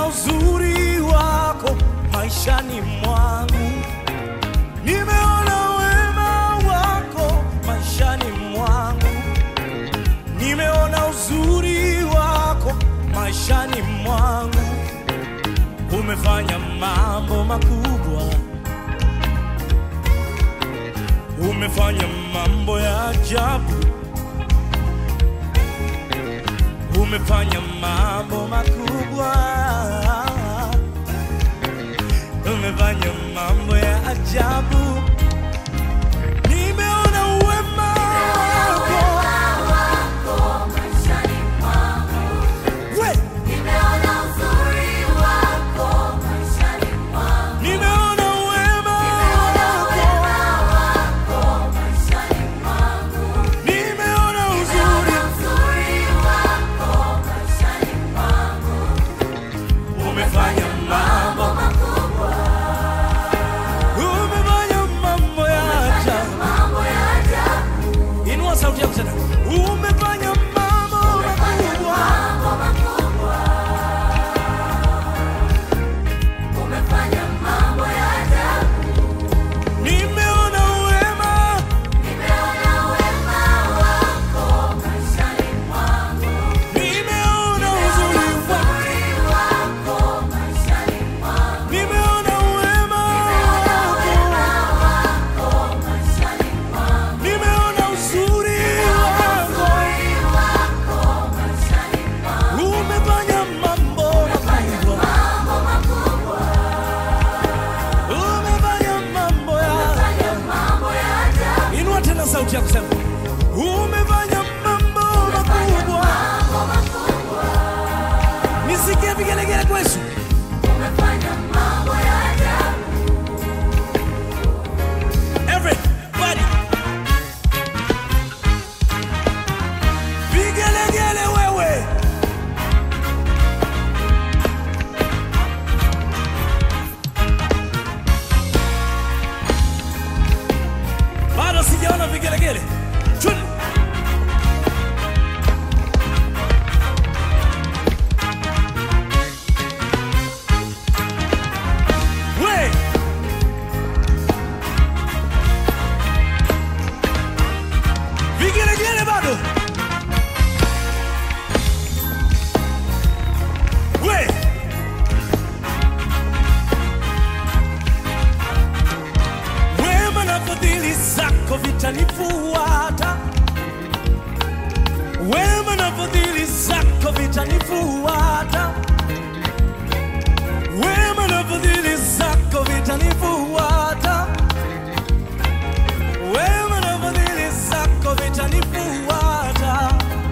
uzuri wako maishani mwangu, nimeona wema wako maishani mwangu, nimeona uzuri wako maishani mwangu, umefanya mambo makubwa, umefanya mambo ya ajabu, umefanya mambo makubwa, umefanya mambo ya ajabu. Nimeona uwema wako we, nimeona uwema wako, nimeona uzuri, umefanya mambo, umefanya mambo ya ajabu. Inua sauti yako tena, umefanya mambo makubwa. Nimeona uwema, nimeona uzuri wako, nimeona uwema wako, nimeona uzuri wako, umefanya mambo makubwa, umefanya mambo ya Inua tena sauti ya kusema umefanya mambo makubwa. Nisikie vigelegele kwa Yesu. Everybody. Vigelegele wewe. Bado sijaona vigelegele. Chuni. We. Vigelegele bado. We. Wema na fadhili zako vitanifuata, wema na fadhili zako vitanifuata, wema na fadhili zako vitanifuata, wema na fadhili zako vitanifuata,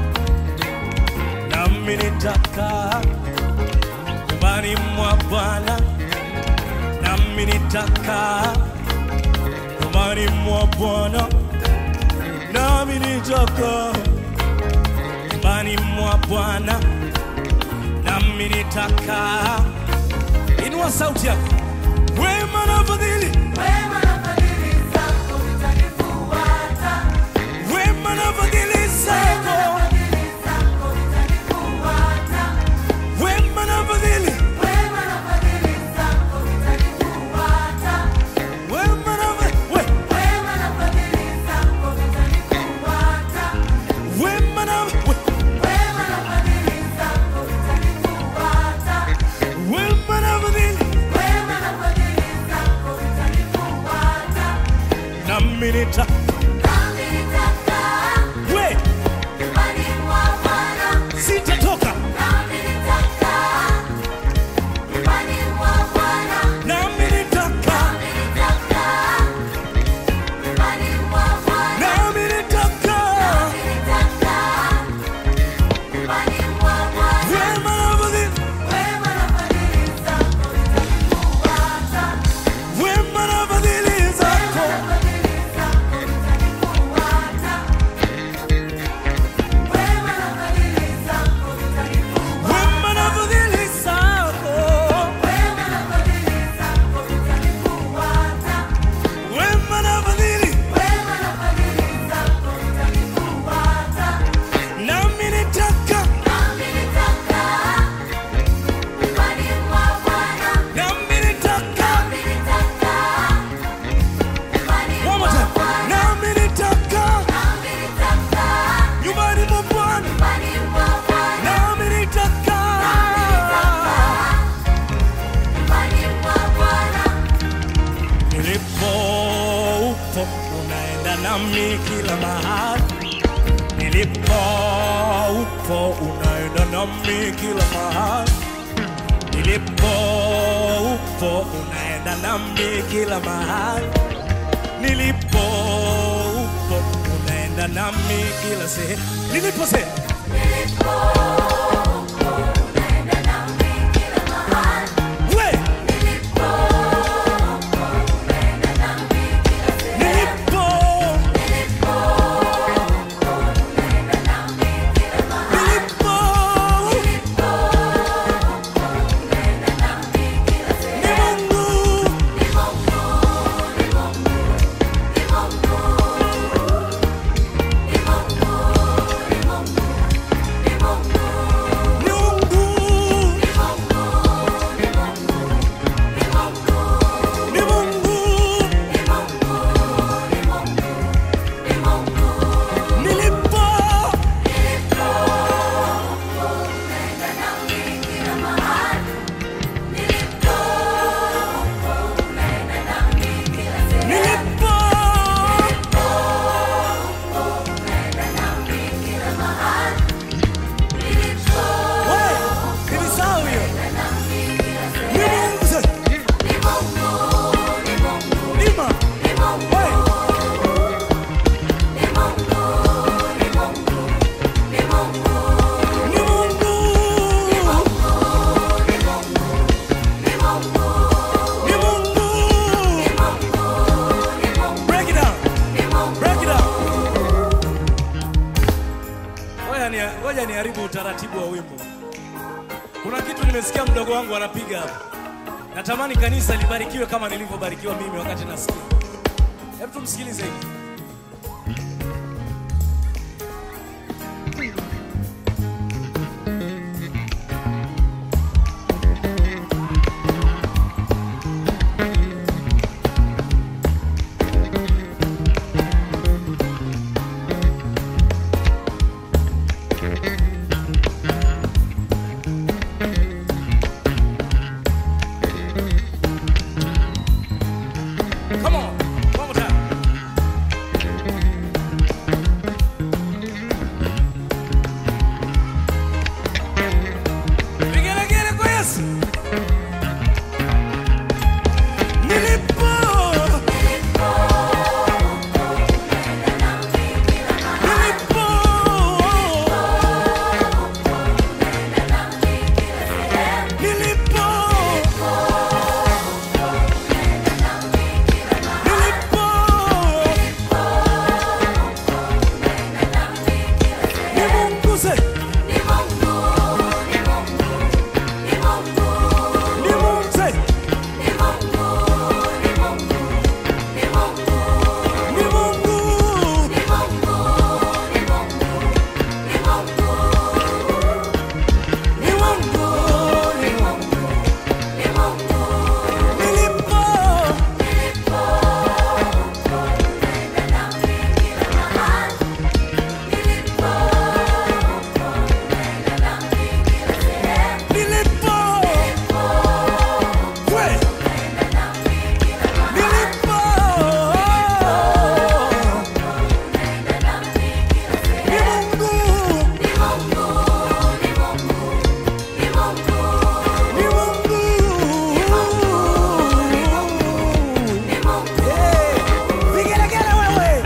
nami nitakaa nyumbani mwa Bwana, nami nitakaa nyumbani mwa Bwana, nami nitakaa nyumbani mwa Bwana, nami nitakaa. Inua sauti yako, wema na fadhili, wema na fadhili zako, wema na fadhili zako, wema na fadhili, wema na we, wema na we, wema na fadhili, nami nita we, sitatoka nami nitakaa nami nitakaa wema na fadhili, wema na fadhili zako nami kila mahali nilipo upo, unaenda nami kila mahali nilipo upo, unaenda nami kila mahali nilipo upo, unaenda nami kila sehemu nilipo sehemu we nilipo nilipo ni Mungu ni Mungu ni Mungu nilipo nilipo we nilisahau hiyo ni Mungu sasa nima we ni Mungu ni Mungu break it down break it down ngoja ni ngoja niharibu utaratibu wa wimbo kuna kitu nimesikia mdogo wangu anapiga hapa natamani kanisa libarikiwe kama nilivyobarikiwa mimi wakati nasikia hebu tumsikilize hivi Come on, one more time. Vigelegele kwa Yesu. Nilipo. Nilipo. Nilipo. Nilipo. Ni Mungu se. Ni Mungu se. Ni Mungu. Ni Mungu. Ni Mungu. Nilipo. Nilipo. We. Nilipo. Ni Mungu. Ni Mungu. Eh, vigelegele wewe.